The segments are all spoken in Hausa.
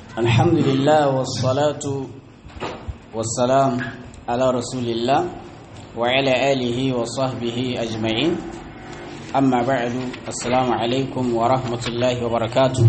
الحمد لله والصلاة والسلام على رسول الله وعلى آله وصحبه أجمعين أما بعد السلام عليكم ورحمة الله وبركاته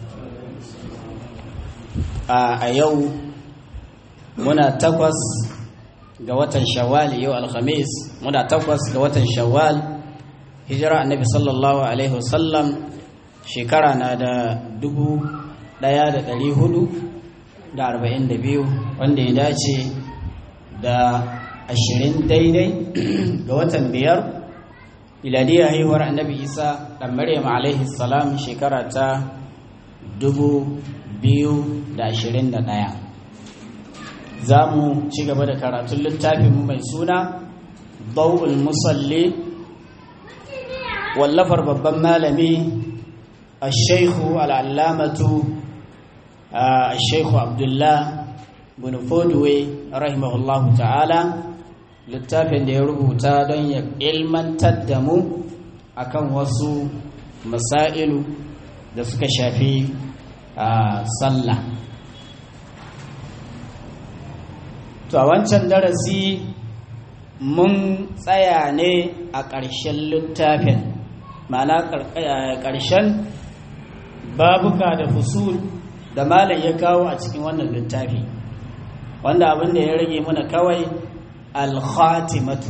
a yau muna takwas ga watan shawwal yau alhamis muna takwas ga watan shawwal hijira annabi sallallahu alaihi wasallam shekara na da dubu daya da dari hudu da arba'in da biyu wanda ya dace da ashirin daidai ga watan biyar iladiyar haihuwar annabi isa ɗan maryam alaihi salam shekara ta dubu biyu da ashirin da ɗaya za mu ci gaba da karatun littafinmu mai suna bau'ul musalli wallafar babban malami a shaikhu al'allamatu a shaikhu abdullah bin fodwe rahimahullahu ta'ala littafin da ya rubuta don ya ilmantar da mu akan wasu masailu da suka shafi sallah to a wancan darasi mun tsaya ne a ƙarshen littafin ma'ana ƙarshen babuka da fusul da malam ya kawo a cikin wannan littafi wanda abin da ya rage mana kawai al-khatimatu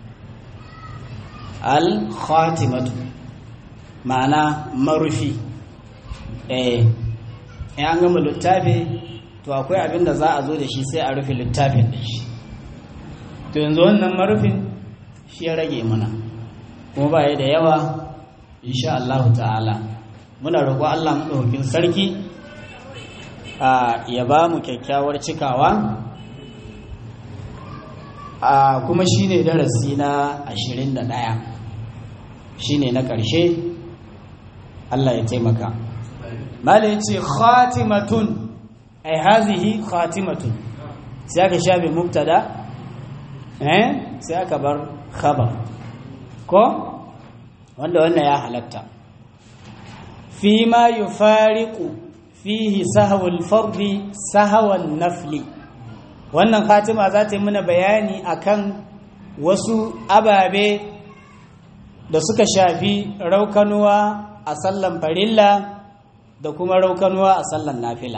al-khatimatu ma'ana marufi eh in an gama littafi to akwai abin da za a zo da shi sai a rufe littafin da shi to yanzu wannan marufin shi ya rage mana kuma ba da yawa insha Allah ta'ala muna roƙo Allah maɗaukin sarki ya ba mu kyakkyawar cikawa kuma shi ne darasi na ashirin da ɗaya shi ne na ƙarshe Allah ya taimaka mala ya ce khatimatun ai hazihi khatimatun sai aka shafe mubtada eh sai aka bar khabar ko wanda wannan ya halatta fi ma yufariqu fihi sahwul fardi sahwan nafli wannan khatima za ta yi mana bayani akan wasu ababe da suka shafi raukanuwa a sallan farilla da kuma raukanuwa a sallan nafila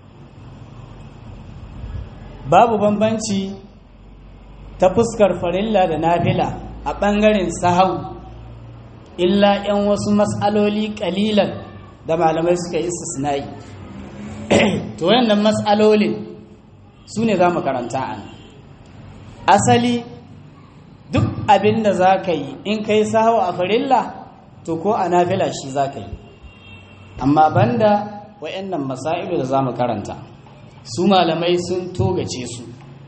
babu bambanci ta fuskar farilla da nafila a ɓangaren sahau illa 'yan wasu matsaloli ƙalilan da malamai suka yi istisnai to wayannan matsalolin su ne za mu karanta an asali duk abin da za ka yi in ka yi sahau a farilla to ko a nafila shi za ka yi amma banda wayannan masailu da za mu karanta su malamai sun togace su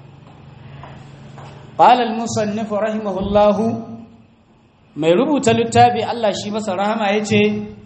ƙalal musannifu rahimahullahu mai rubuta littafi Allah shi masa rahama ya ce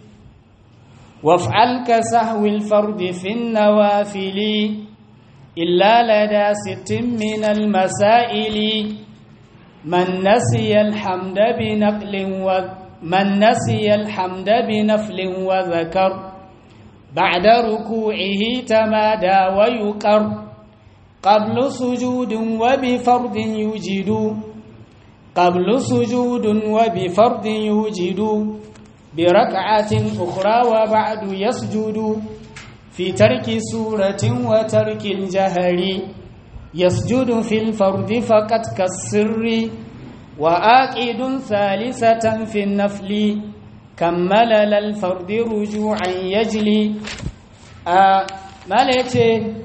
waf'al ka sahwil fardi fin nawafili illa lada sittin min al-masaili man nasiya alhamda bi naqlin wa man nasiya alhamda bi naflin wa zakar بعد ركوعه تمادى ويقر قبل سجود وبفرض يوجد قبل سجود وبفرض يوجد بركعة أخرى وبعد يسجد في ترك سورة وترك الجهر يسجد في الفرض فقط كالسر وآكد ثالثة في النفل كمل للفرد رجوعا يجلي آه ما ليتي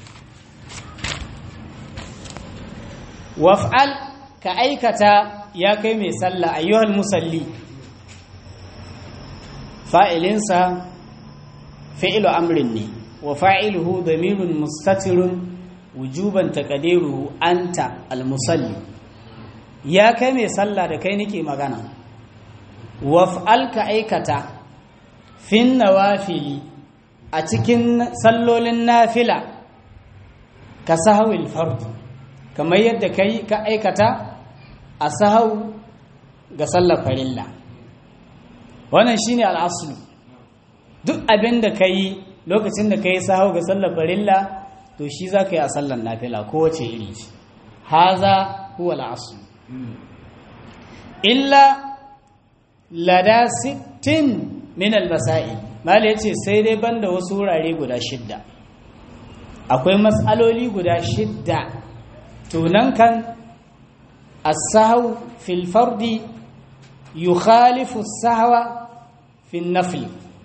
وافعل كأيكتا يا كيمي صلى أيها المصلي فاعلنسا فعل أمر وفاعله ضمير مستتر وجوبا تقديره أنت المصلي يا كيمي صلى da kai nake magana waf'al ka aikata fin nawafili a cikin sallolin nafila ka sahawil fard kamar yadda kai ka aikata a sahau ga sallar farilla wannan shine al'aslu duk abin da ka yi lokacin da ka yi sahu ga sallar farilla to shi za ka yi a sallar nafila kowace iri ce haza huwa al'asu illa lada sittin min al-masail mala yace sai dai banda wasu wurare guda shidda akwai matsaloli guda shidda tunan kan as-sahw fil fardi yukhalifu as-sahwa fil nafl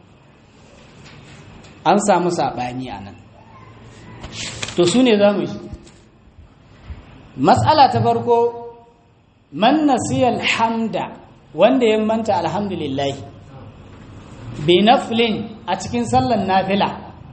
an samu sabani anan to sune zamu yi matsala ta farko man nasiya alhamda wanda ya manta alhamdulillah bi naflin a cikin sallan nafila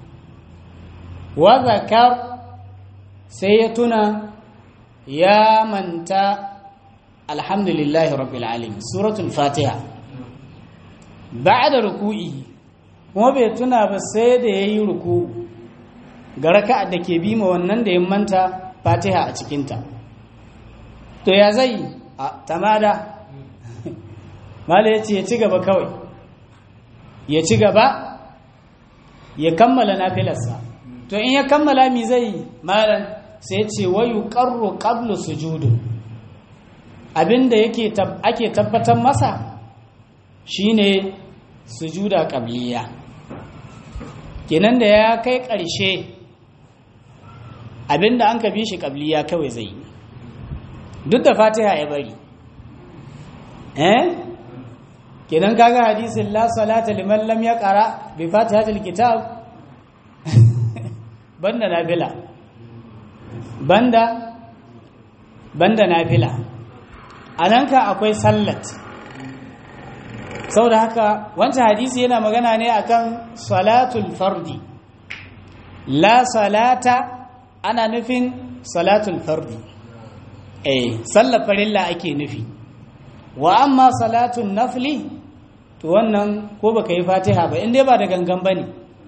wa zakar sai ya tuna ya manta alhamdulillahi rabbil alamin suratul fatiha ba'da ruku'i kuma bai tuna ba sai da yayi ruku ga raka'a da ke bi ma wannan da ya manta fatiha a cikinta to ya zai a tamada mala ya ce ya ci gaba kawai ya ci gaba ya kammala nafilarsa to in ya kammala mi zai malan sai ce wayu qarru qablu sujudu abinda yake ake tabbatar masa shine sujuda qabliya kenan da ya kai ƙarshe abinda an ka bi shi qabliya kawai zai duk da fatiha ya bari eh kenan kaga hadisin la salata liman lam yaqra bi fatihatil kitab banda nafila banda banda nafila anan ka akwai sallat saboda haka wancan hadisi yana magana ne akan salatul fardi la salata ana nufin salatul fardi eh sallar farilla ake nufi wa amma salatun nafli to wannan ko baka yi fatiha ba in dai ba da gangan bane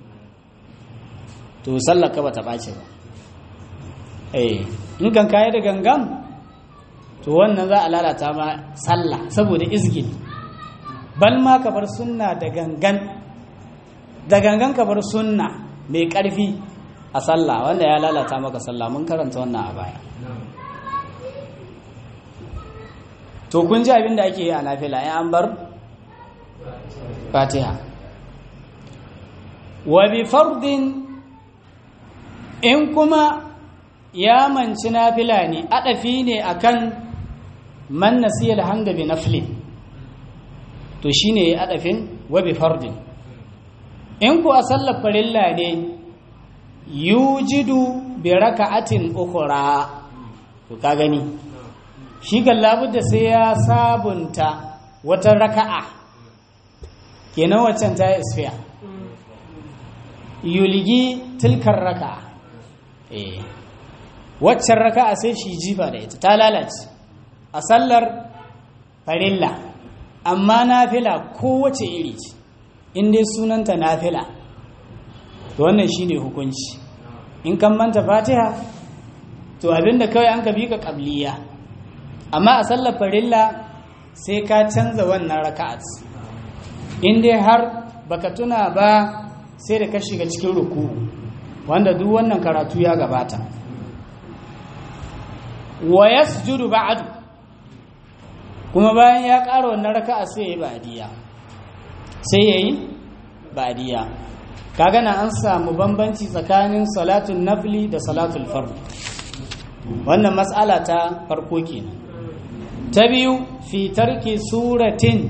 to sallar ka bata bace ba eh in kan kai da gangan to wannan za a lalata ma sallah saboda izgil bal ma ka bar sunna da gangan da gangan ka bar sunna mai karfi a sallah wanda ya lalata maka sallah mun karanta wannan a baya to kun ji abin da ake yi a nafila ya an bar fatiha wa bi fardin in kuma ya manci nafila ne adafi ne akan man nasiya alhamda bi nafli to shine ya adafin wa bi fardin in ku a sallar farilla ne yujidu bi raka'atin ukhra to ka gani shi kan labudda sai ya sabunta wata raka'a kenan waccan ta isfiya yuligi tilkar raka'a eh waccan raka'a sai shi jifa da ita ta lalace a sallar farilla amma nafila kowace iri ce in dai sunanta nafila to wannan shine hukunci in kan manta fatiha to abinda kawai an ka bi ka qabliya amma a sallar farilla sai ka canza wannan raka'at in dai har baka tuna ba sai da ka shiga cikin ruku wanda duk wannan karatu ya gabata wa yasjudu ba'du kuma bayan ya ƙara wannan raka'a sai yayi ba'diya sai yayi ba'diya kaga na an samu bambanci tsakanin salatul nafli da salatul fard wannan mas'ala ta farko kenan ta biyu fi tarki suratin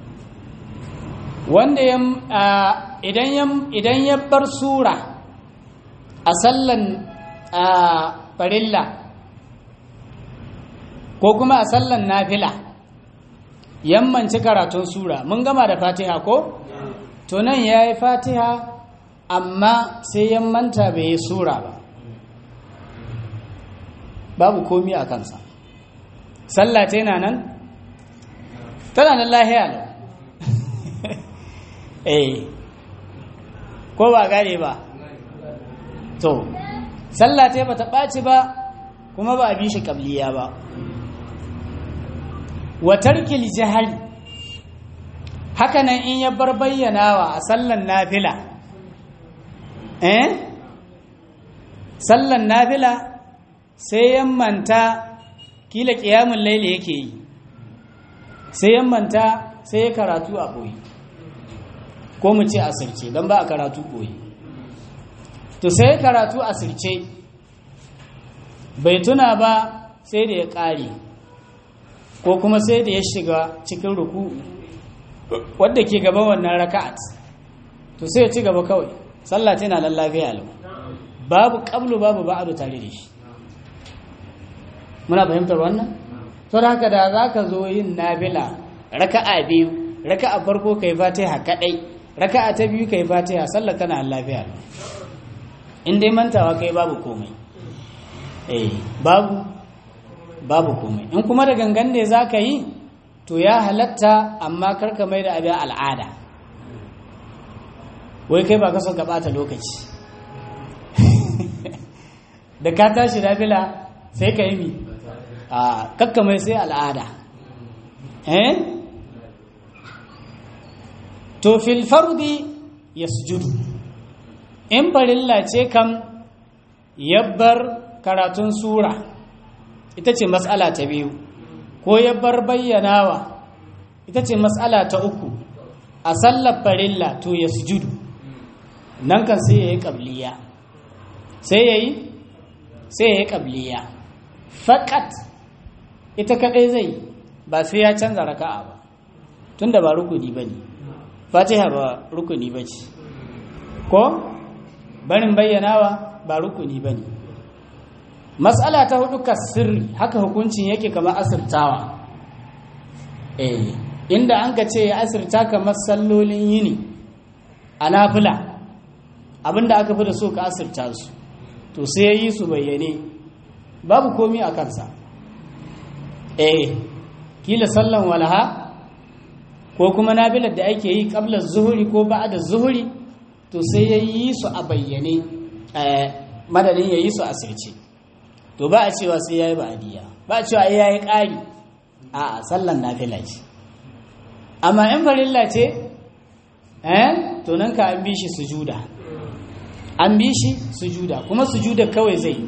wanda ya idan ya bar sura a sallan farilla ko kuma a sallan nafila yammanci karatun sura mun gama da fatiha ko to nan ya yi fatiha amma sai yammanta bai yi sura ba babu komi a kansa sallah ta yana nan tana nan lahiya lau eh ko ba gane ba to sallah ta bata ɓaci ba kuma ba a bi shi ƙabliya ba wa tarkil jahari hakanan in ya bar bayyanawa a sallan nafila eh sallan nafila sai yammanta kila ƙiyamun laili yake yi sai yammanta sai ya karatu a ɓoye ko mu ce asirce don ba a karatu ɓoye to sai ya karatu asirce bai tuna ba sai da ya ƙare ko kuma sai da ya shiga cikin ruku wadda ke gaban wannan raka'at to sai ya ci gaba kawai sallah tana nan lafiya lau babu qablu babu ba'du tare da shi muna fahimtar wannan to da haka da zaka zo yin nafila raka'a biyu raka'a farko kai fatiha kadai raka'a ta biyu kai fatiha sallah tana nan lafiya lau in dai mantawa kai babu komai eh babu babu komai in kuma da gangan ne zaka yi to ya halatta amma karka mai da abin al'ada wai kai ba ka son ka bata lokaci da ka tashi nafila sai ka yi mi a kakka mai sai al'ada eh to fil fardi yasjudu in farilla ce kam yabbar karatun sura ita ce matsala ta biyu ko yabbar bayyanawa ita ce matsala ta uku a sallar farilla to yasjudu nan kan sai ya yi ƙabliya sai ya yi sai ya yi ƙabliya faƙat ita kaɗai zai ba sai ya canza raka'a ba tun da ba rukuni ba ne fatiha ba rukuni ba ce ko barin bayyanawa ba rukuni ba ne matsala ta hudu ka sirri haka hukuncin yake kamar asirtawa eh inda an ka ce ya asirta kamar sallolin yini a nafila abinda aka fi da so ka asirta su to sai ya yi su bayyane babu komi a kansa eh kila sallan walaha ko kuma nabilar da ake yi kablar zuhuri ko ba'da zuhuri to sai ya yi su a bayyane madadin ya yi su a sirce to ba a cewa sai ya yi ba'adiyya ba a cewa ya yi ƙari a sallan nafila ce amma in farilla ce eh to nan ka an bi shi sujuda an bi shi sujuda kuma sujuda kawai zai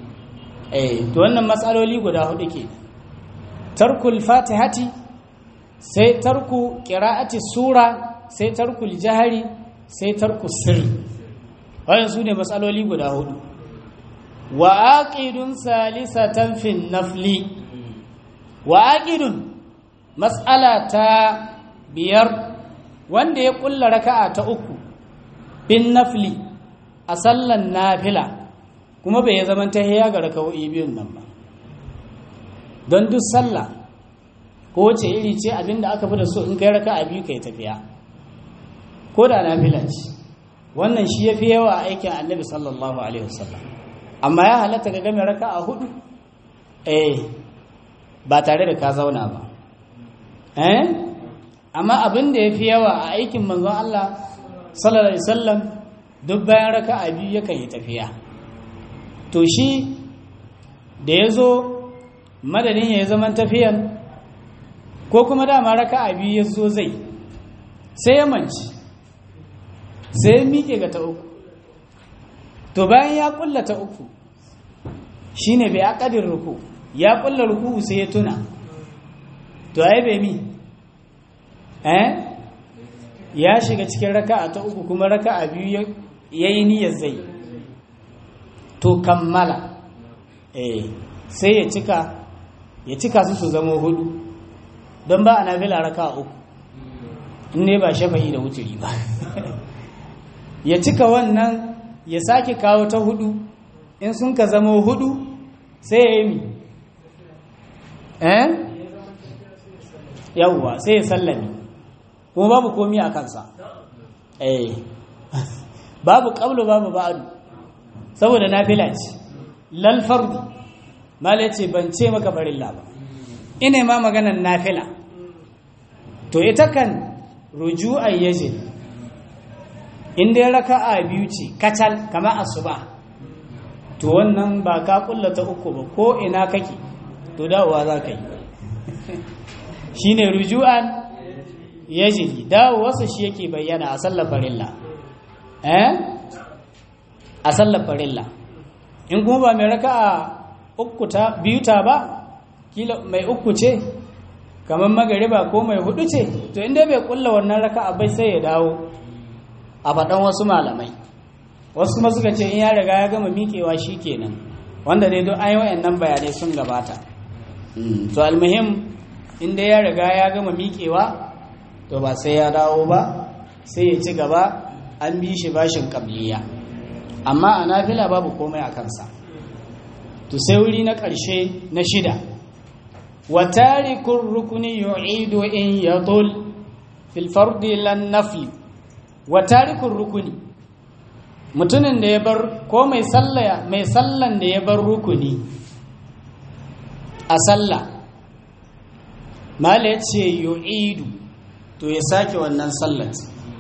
eh to wannan matsaloli guda hudu ke tarkul fatihati sai tarku qira'ati sura sai tarkul jahari sai tarku sirri wannan su ne matsaloli guda hudu wa aqidun salisatan fin nafli wa aqidun mas'ala ta biyar wanda ya kulla raka'a ta uku bin nafli a sallan nafila kuma bai zaman ta hiya ga raka'o'i biyun nan ba don duk sallah ko wace iri ce abinda aka fi da so in kai raka'a biyu kai tafiya ko da nafila ce wannan shi ya fi yawa a aikin annabi sallallahu alaihi wasallam amma ya halatta ga game raka'a hudu eh ba tare da ka zauna ba eh amma abin da ya fi yawa a aikin manzon Allah sallallahu alaihi wasallam duk bayan raka'a biyu yakan yi tafiya to shi da ya zo madadin ya yi zaman tafiyan ko kuma dama raka'a biyu ya zo zai sai ya manci sai ya miƙe ga ta uku to bayan ya ƙulla ta uku shi ne bai aƙadin ruku ya ƙulla ruku sai ya tuna to ai bai mi eh ya shiga cikin raka'a ta uku kuma raka'a biyu ya yi niyyar zai to kammala eh sai ya cika ya cika su su zama hudu don ba a nafila raka'a uku in ne ba shafa'i da wuturi ba ya cika wannan ya sake kawo ta hudu in sun ka zama hudu sai ya yi mi eh yawwa sai ya sallami kuma babu komi a kansa eh babu qablu babu ba'du saboda nafila ce lal fardu mal yace ban ce maka farilla ba ina ma maganar nafila to ita kan ruju'an yajib in dai raka'a biyu ce kacal kamar asuba to wannan ba ka kullata uku ba ko ina kake to dawowa za ka yi shine ruju'an yajibi dawo wasu shi yake bayyana a sallar farilla eh a sallar farilla in kuma ba mai raka'a uku ta biyu ta ba kila mai uku ce kamar magariba ko mai hudu ce to inda bai kulla wannan raka'a bai sai ya dawo a faɗan wasu malamai wasu kuma suka ce in ya riga ya gama miƙewa shi kenan wanda dai don an yi wayannan bayanai sun gabata to almuhim inda ya riga ya gama miƙewa to ba sai ya dawo ba sai ya ci gaba an bi shi bashin kabliya amma a nafila babu komai a kansa to sai wuri na ƙarshe na shida wa tarikun rukuni yu'idu in yatul fil fardi lan nafi wa tarikun rukuni mutumin da ya bar ko mai sallaya mai sallan da ya bar rukuni a sallah mala ya ce yu'idu to ya sake wannan sallat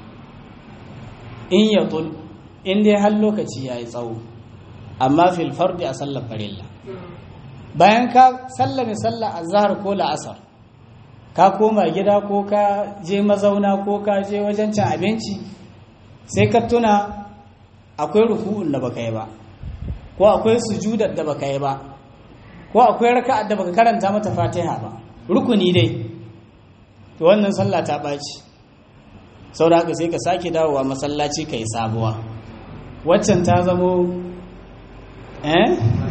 in ya tul in dai har lokaci ya yi tsawo amma fil fardi a sallar farilla bayan ka sallame sallar azhar ko la'asar ka koma gida ko ka je mazauna ko ka je wajen cin abinci sai ka tuna akwai ruku'un da baka yi ba ko akwai sujudar da baka yi ba ko akwai raka'ar da baka karanta mata fatiha ba rukuni dai to wannan sallah ta ɓaci sau da haka sai ka sake dawowa masallaci ka yi sabuwa waccan ta zamo eh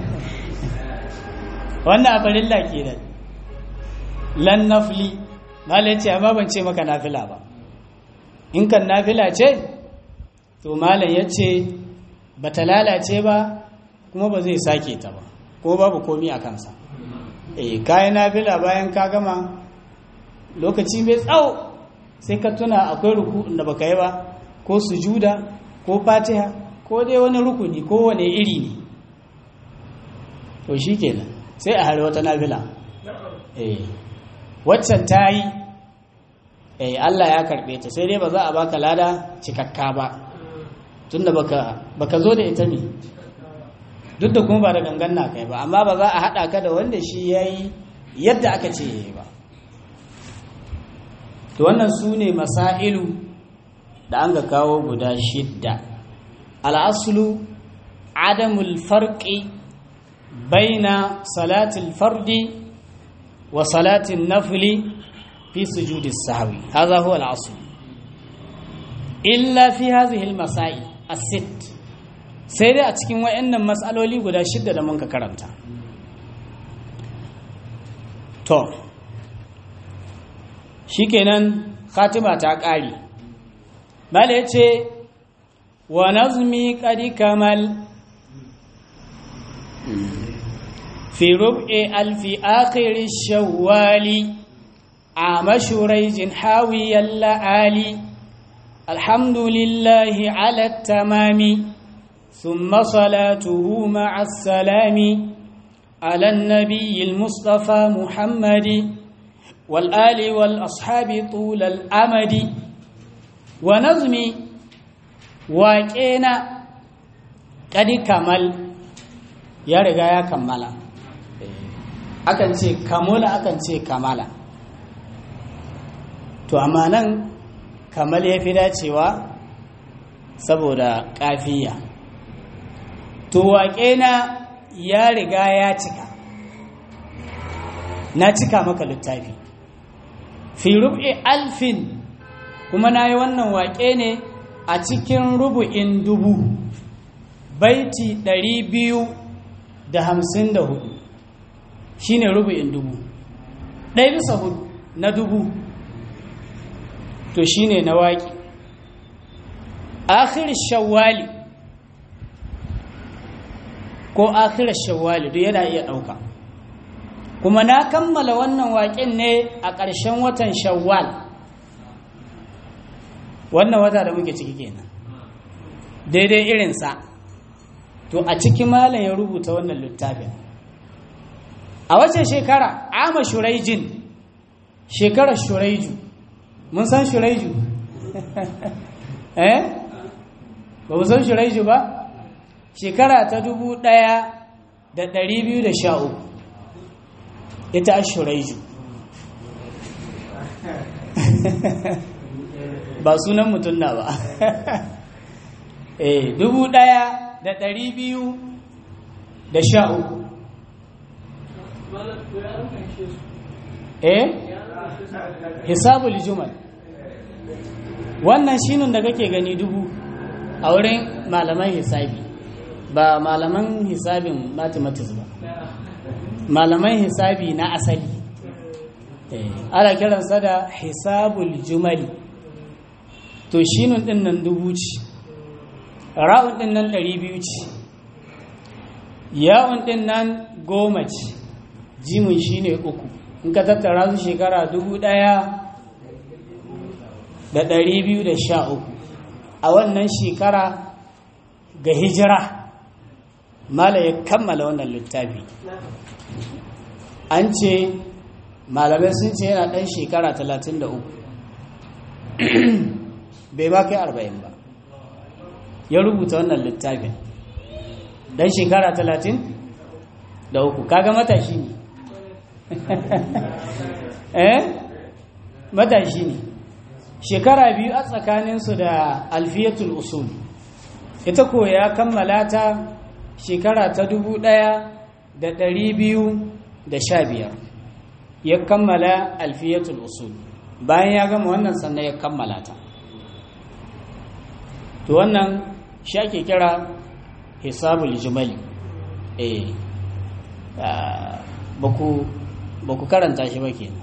wannan a farilla ke da lan nafli mala ce amma ban ce maka nafila ba in kan nafila ce to malam ya ce ba ta lalace ba kuma ba zai sake ta ba ko babu komi a kansa eh kayan nafila bayan ka gama lokaci mai tsawo sai ka tuna akwai ruku'un da baka yi ba ko sujuda ko fatiha ko dai wani rukuni ko wani iri ne to shi kenan sai a hari wata nafila eh waccan ta yi eh Allah ya karbe ta sai dai ba za a baka lada cikakka ba tunda baka baka zo da ita ne duk da kuma ba da gangan na kai ba amma ba za a hada ka da wanda shi yayi yadda aka ce yayi ba to wannan su ne masailu da an ga kawo guda shidda al'asulu adamul farqi baina salatul fardi wa salatin nafli fi sujudi sahwi hadha huwa al'asl illa fi hadhihi al-masail as-sitt sai dai a cikin wayannan matsaloli guda shidda da mun ka karanta to shikenan khatima ta ƙare bala ya ce wa nazmi ƙari kamal fi rub'i alfi akhiri shawwali a mashuraijin hawiyar la'ali alhamdulillahi ala tamami ثم صلاته مع السلام على النبي المصطفى محمد والآل والأصحاب طول الأمد ونظمي واƙena ƙadi kamal ya riga ya kammala akan ce kamula akan ce kamala to amma nan kamal ya fi dacewa saboda ƙafiya to waƙena ya riga ya cika na cika maka littafi fi rub'i alfin kuma na yi wannan waƙe ne a cikin rubu'in dubu baiti ɗari biyu da hamsin da hudu shi ne rubu'in dubu ɗaya bisa hudu na dubu to shi ne na waƙi akhir shawwali ko akhir shawwali duk yana iya ɗauka kuma na kammala wannan waƙin ne a ƙarshen watan shawwal wannan wata da muke ciki kenan daidai irinsa to a ciki malam ya rubuta wannan littafin a wace shekara ama shuraijin shekarar shuraiju mun san shuraiju eh ba mu san shuraiju ba shekara ta dubu ɗaya da ɗari biyu da sha uku ita a shuraiju ba sunan mutum na ba eh dubu ɗaya da ɗari biyu da sha uku eh hisabul jumal wannan shinin da kake gani dubu a wurin malaman hisabi ba malaman hisabin mathematics ba malaman hisabi na asali ana kiransa da hisabul jumali to shinun din nan dubu ce ra'un din nan ɗari biyu ce yawon din nan goma ce jimin shine uku in ka tattara su shekara dubu ɗaya da ɗari biyu da sha uku a wannan shekara ga hijira mala ya kammala wannan littafi an ce malamai sun ce yana ɗan shekara talatin da uku bai ba kai arba'in ba ya rubuta wannan littafin ɗan shekara talatin da uku kaga matashi ne eh matashi ne shekara biyu a tsakaninsu da alfiyatul usul ita ko ya kammala ta shekara ta dubu ɗaya da ɗari biyu da sha biyar ya kammala alfiyatul usul bayan ya gama wannan sannan ya kammala ta to wannan shi ake kira hisabul jumali eh ba ku karanta shi ba ke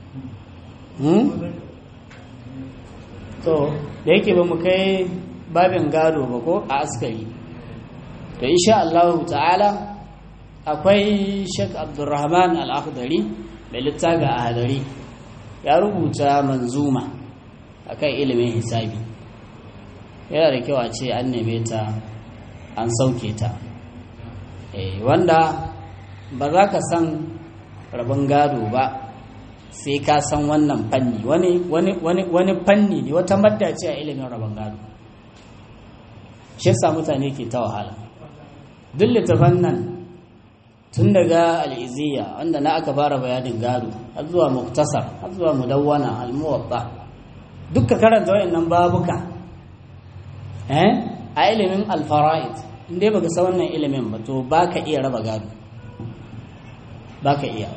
to da yake ba mu kai babin gado ba ko a askari to insha Allah ta'ala akwai Sheikh Abdulrahman Al-Akhdari mai littafi a hadari ya rubuta manzuma akan ilimin hisabi yana da kyau a ce an neme ta an sauke ta wanda ba za ka san rabon gado ba sai ka san wannan fanni wani fanni ne wata madda ce a ilimin rabon gado shi sa mutane ke ta wahala duk littafan nan tun daga al'iziya wanda na aka fara bayanin gado har zuwa muktasar har zuwa mudawwana almuwatta dukka karanta wayannan babuka eh a ilimin alfara'id inda baka san wannan ilimin ba to baka iya raba gado baka iya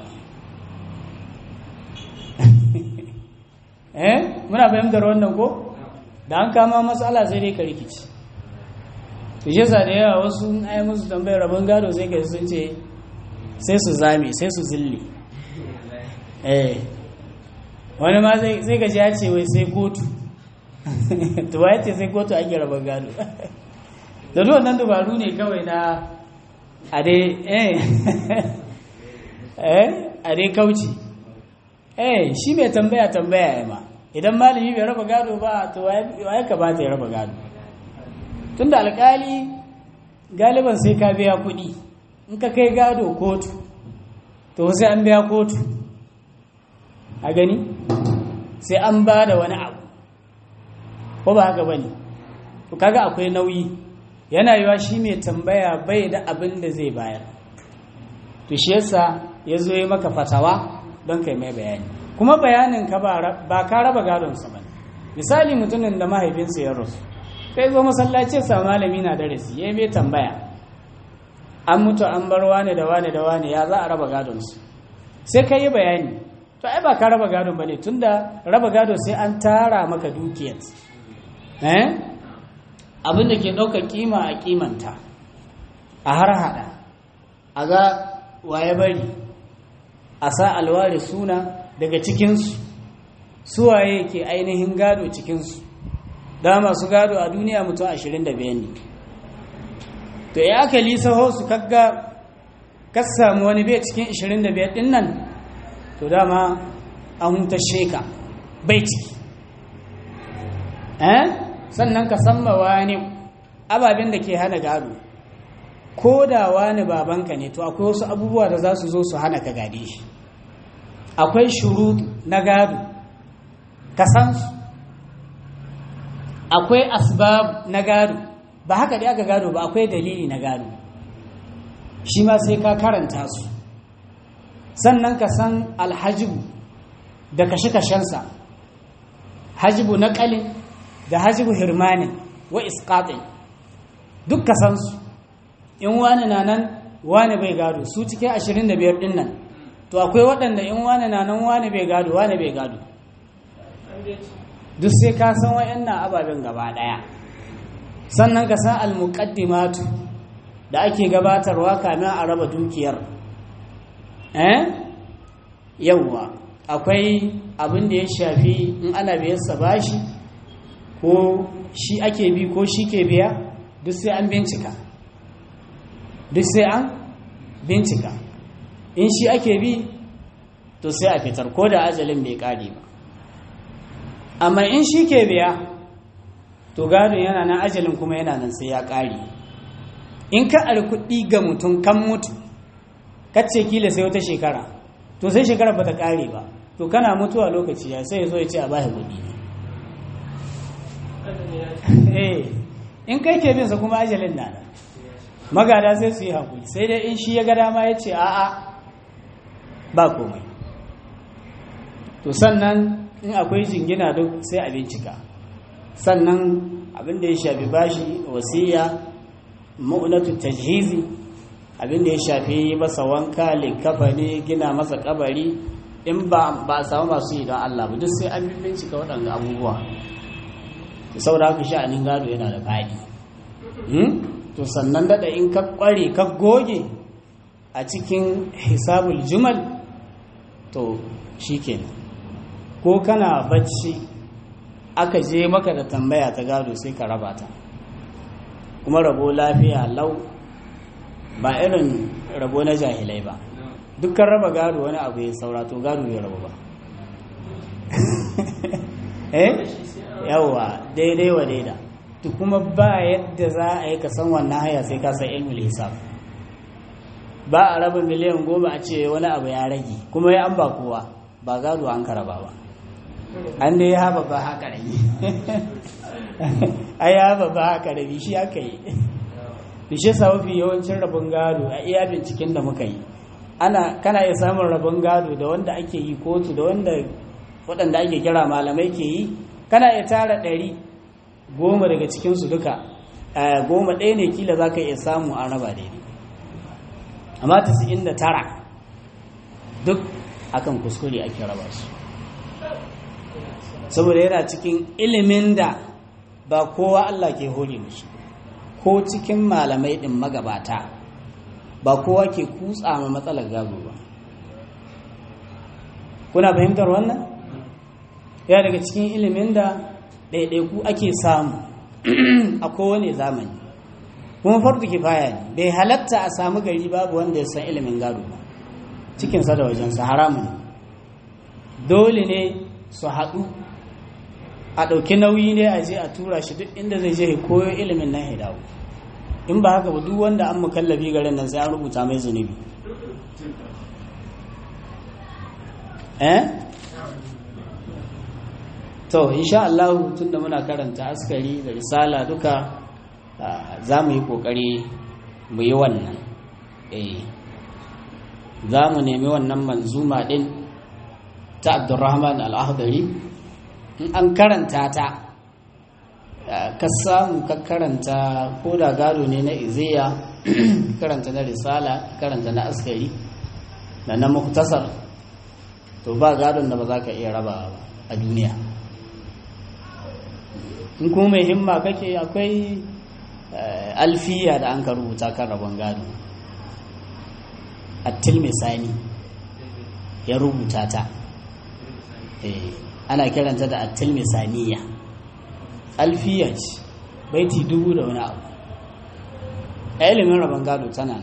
eh muna fahimtar wannan ko da an kama matsala sai dai ka rikici to shi yasa da yawa wasu ai musu tambayar rabon gado sai ka sun ce sai su zame sai su zille eh wani ma sai ka ji ya ce wai sai kotu to ya ce sai kotu ake rabon gado da duk wannan dubaru ne kawai na a dai eh eh a dai kauci eh shi mai tambaya tambaya ya ma idan malami bai raba gado ba to ya kamata ya raba gado tunda alkali galiban sai ka biya kuɗi in ka kai gado kotu to sai an biya kotu a gani sai an ba da wani abu ko ba haka bane to kaga akwai nauyi yana yiwa shi mai tambaya bai da abin da zai bayar to shi yasa ya zo yi maka fatawa don kai mai bayani kuma bayanin ka ba ka raba gadonsa ba misali mutumin da mahaifinsa ya rasu kai zo masallaci sa malami na darasi ya yi tambaya an mutu an bar wane da wane da wane ya za a raba gadonsu sai ka yi bayani to ai ba ka raba gadon ba ne tun da raba gado sai an tara maka dukiyar eh abin da ke ɗauka kima a kimanta a har hada a ga waye bari a sa alware suna daga cikinsu suwaye ke ainihin gado cikinsu da masu gado a duniya mutum 25 ne to ya aka lisaho su kagga ka samu wani bai cikin 25 din nan to dama an huta sheka bai ciki eh sannan ka san wani ababen da ke hana gado ko da wani babanka ne to akwai wasu abubuwa da za su zo su hana ka gade shi akwai shuru na gado ka san su akwai asbab na gado ba haka dai aka gado ba akwai dalili na gado shi ma sai ka karanta su sannan ka san alhajibu da kashe-kashensa hajibu na kalin da hajibu hirmanin wa isqatin duk ka san su in wani na nan wani bai gado su cikin ashirin da biyar ɗin nan to akwai waɗanda in wani na nan wani bai gado wani bai gado duk sai ka san wa'annan ababen gaba ɗaya sannan ka san almuqaddimatu da ake gabatarwa kamin a raba dukiyar eh yawwa akwai abin da ya shafi in ana biyarsa bashi ko shi ake bi ko shi ke biya duk sai an bincika duk sai an bincika in shi ake bi to sai a fitar ko da ajalin bai kare ba amma in shi ke biya to gadon yana nan ajalin kuma yana nan sai ya kare in ka ari kuɗi ga mutum kan mutu kacce kila sai wata shekara to sai shekara ba ta kare ba to kana mutuwa lokaci ya sai ya so ya ce a bashi kuɗi eh in kai ke bin sa kuma ajalin na nan magada sai su yi haƙuri sai dai in shi ya ga dama ya ce a'a ba komai to sannan in akwai jingina duk sai a bincika sannan abinda ya shafi bashi wasiya ma'unatu tajhizi abinda ya shafi masa wanka likafa ne gina masa kabari in ba a samu masu yi don Allah ba duk sai an bincika waɗanda abubuwa saboda haka sha'anin gado yana da faɗi to sannan dada in ka kware ka goge a cikin hisabul jumal to shikenan ko kana bacci aka je maka da tambaya ta gado sai ka raba ta kuma rabo lafiya lau ba irin rabo na jahilai ba dukkan raba gado wani abu ya saura to gado ya raba ba eh yawa daidai wa daida to kuma ba yadda za a yi ka san wannan haya sai ka san ilmul hisab ba a raba miliyan goma a ce wani abu ya rage kuma ya an ba kowa ba gado an karaba ba an dai ya ba haka rabi a ya ba haka rabi shi aka yi bishe sa mafi yawancin rabon gado a iya binciken da muka yi ana kana iya samun rabon gado da wanda ake yi kotu da wanda waɗanda ake kira malamai ke yi kana iya tara ɗari goma daga cikinsu duka goma ɗaya ne kila za ka iya samu a raba daidai amma tasirin da tara duk akan kuskure ake raba su saboda yana cikin ilimin da ba kowa Allah ke hore mishi ko cikin malamai ɗin magabata ba kowa ke kutsa ma matsalar gado ba kuna fahimtar wannan ya daga cikin ilimin da ɗaiɗaiku ake samu a kowane zamani kuma farko kifaya ne bai halatta a samu gari babu wanda ya san ilimin gado ba cikinsa da wajensa haramun dole ne su haɗu a ɗauki nauyi ne a je a tura shi duk inda zai je koyo ilimin nan ya dawo in ba haka ba duk wanda an mukallabi garin nan sai an rubuta mai zunubi eh to insha Allah tunda muna karanta askari da risala duka za mu yi kokari mu yi wannan eh za mu nemi wannan manzuma din ta Abdurrahman al-Ahdari in an karanta ta ka samu ka karanta ko da gado ne na iziya karanta na risala karanta na askari da na muktasar to ba gadon da ba za ka iya raba a duniya in kuma mai himma kake akwai alfiya da an ka rubuta kan rabon gado attil misani ya rubuta ta ana kiranta da attil misaniya alfiya ce baiti dubu da wani abu a ilimin rabon gado tana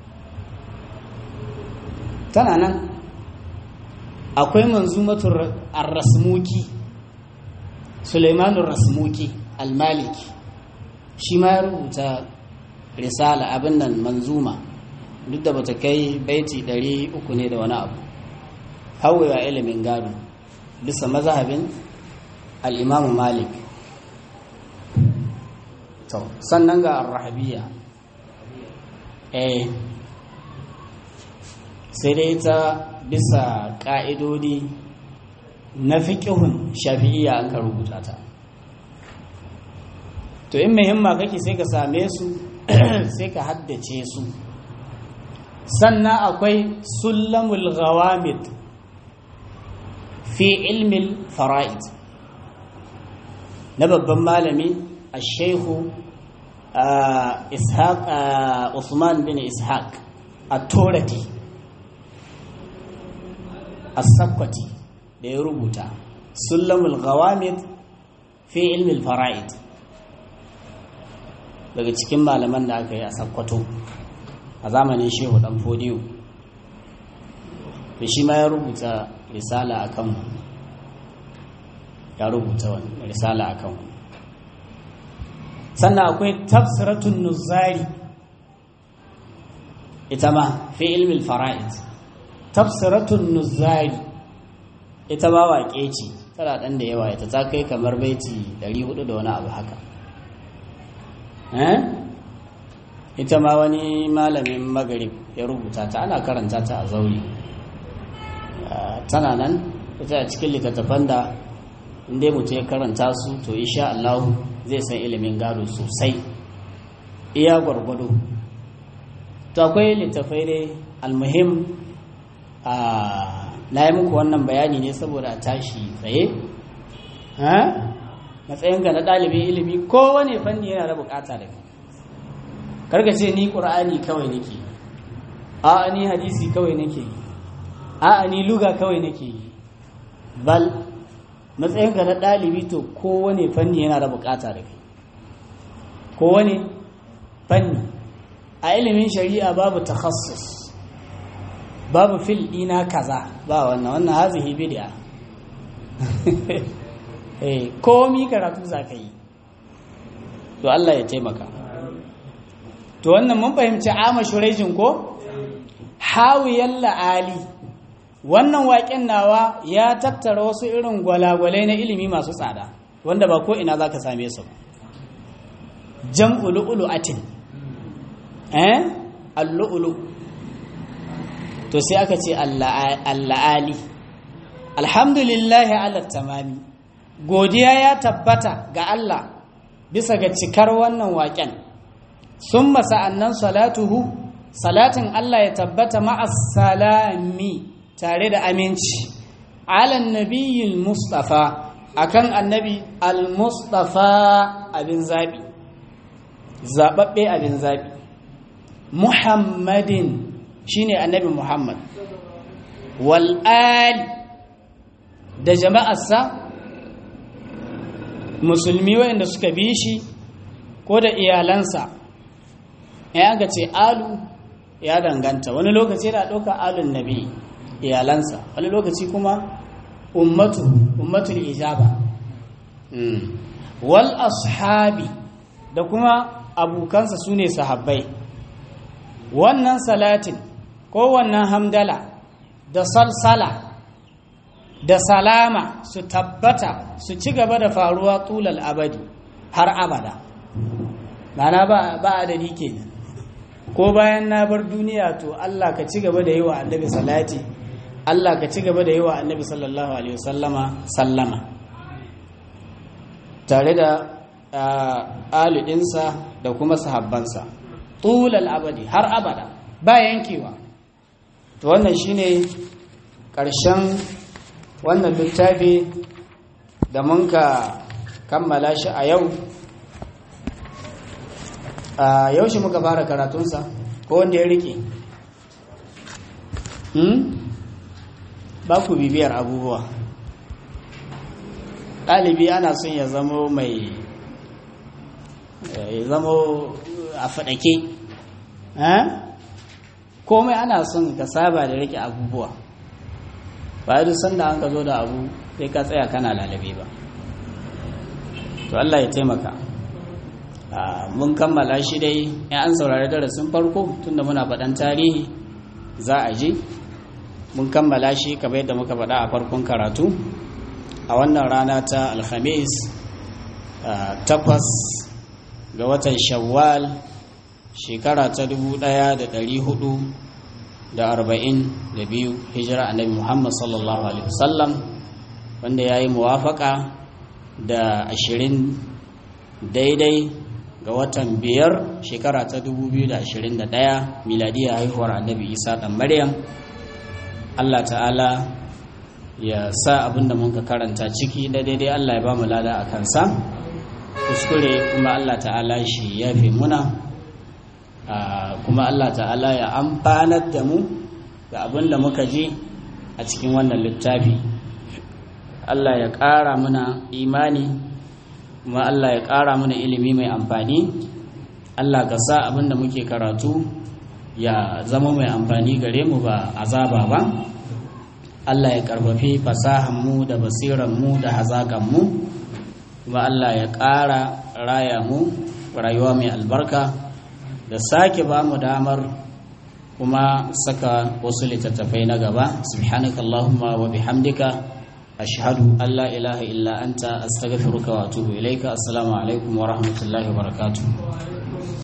tana nan akwai manzumatul ar-rasmuki Suleimanun Rasmuki al-Maliki shi ma ya rubuta risala abin nan manzuma duk da bata kai baiti ɗari uku ne da wani abu hawewa ilimin gado bisa mazhabin al'imamu malik to sannan ga rahabiya eh sai dai ta bisa ƙa'idodi na fiƙihun shafi'iyya an ka rubuta ta to in muhimma kake sai ka same su sai ka haddace su sannan akwai sullamul ghawamid fi ilmin fara'id na babban malami a shehu ishaq usman bin ishaq a torati a sakwati da ya rubuta sullamul ghawamid fi ilmin fara'id daga cikin malaman da aka yi a sakkwato a zamanin shehu dan fodiyo da shi ma ya rubuta risala a kan ya rubuta wani risala a kan sannan akwai tafsiratun nuzari ita ma fi ilmin fara'id tafsiratun nuzari ita ma waƙe ce tana ɗan da yawa ita ta kai kamar baiti 400 da wani abu haka ita ma wani malamin magarib ya rubuta ta ana karanta ta a zauri tana nan ita a cikin littattafan da inda mutum ya karanta su to isha Allah zai san ilimin gado sosai iya gwargwado to akwai littattafai dai almuhim a na yi muku wannan bayani ne saboda tashi tsaye matsayinka na ɗalibin ilimi kowane fanni yana da bukata da kai karka ce ni ƙur'ani kawai nake a ni hadisi kawai nake yi a ni luga kawai nake yi bal matsayinka na ɗalibi to kowane fanni yana da bukata da kai kowane fanni a ilimin shari'a babu takhassus babu fil ɗina kaza ba wannan wannan hazihi bid'a eh komi karatu za ka yi to Allah ya taimaka to wannan mun fahimci ama shurejin ko hawiyan la'ali wannan waƙen nawa ya tattara wasu irin gwalagwalai na ilimi masu tsada wanda ba ko ina za ka same su jam'u lu'lu'atin eh al-lu'lu to sai aka ce alla'ali alhamdulillahi ala tamami godiya ya tabbata ga Allah bisa ga cikar wannan waƙen sun sa'annan salatuhu salatin Allah ya tabbata ma'assalami tare da aminci alan nabiyyin mustafa akan annabi al-mustafa abin zaɓi zaɓaɓɓe abin zaɓi muhammadin shine annabi muhammad wal'ali da jama'arsa musulmi waɗanda suka bi shi ko da iyalansa ya ga ce alu ya danganta wani lokaci da ɗauka alun nabi iyalansa wani lokaci kuma ummatu ummatul ijaba wal ashabi da kuma abokansa su ne sahabbai wannan salatin ko wannan hamdala da salsala da salama su tabbata su ci gaba da faruwa tulal abadi har abada mana ba a adadi kenan ko bayan na bar duniya to Allah ka ci gaba da yi wa annabi salati Allah ka ci gaba da yi wa annabi sallallahu alaihi wasallama sallama tare da aludinsa da kuma sahabbansa tulal abadi har abada ba yankewa to wannan shine ƙarshen wannan littafi da mun ka kammala shi a yau a yaushe muka fara karatunsa ko wanda ya rike ba ku bibiyar abubuwa ɗalibi ana son ya zamo mai ya zamo a faɗake komai ana son ka saba da rike abubuwa ba duk sanda an ka zo da abu sai ka tsaya kana lalabe ba to Allah ya taimaka mun kammala shi dai ya an saurari darasin farko tunda muna faɗan tarihi za a je mun kammala shi kamar yadda muka faɗa a farkon karatu a wannan rana ta alhamis takwas ga watan shawwal shekara ta dubu ɗaya da ɗari hudu da arba'in da biyu hijira annabi muhammad sallallahu alaihi wasallam wanda ya yi muwafaka da ashirin daidai ga watan biyar shekara ta 2021 miladiyar haihuwar annabi isa ɗan maryam allah ta'ala ya sa abinda mun ka karanta ciki da daidai allah ya ba mu lada a kansa kuskure kuma allah ta'ala shi ya fi muna kuma allah ta'ala ya amfanar da mu ga abinda muka ji a cikin wannan littafi allah ya ƙara muna imani kuma Allah ya ƙara mana ilimi mai amfani Allah ka sa abinda muke karatu ya zama mai amfani gare mu ba azaba ba Allah ya karfafi fasahanmu da basiranmu da hazaƙanmu kuma Allah ya ƙara raya mu rayuwa mai albarka da sake ba mu damar kuma saka wasu littattafai na gaba subhanakallahumma wa bihamdika أشهد أن لا إله إلا أنت أستغفرك وأتوب إليك السلام عليكم ورحمة الله وبركاته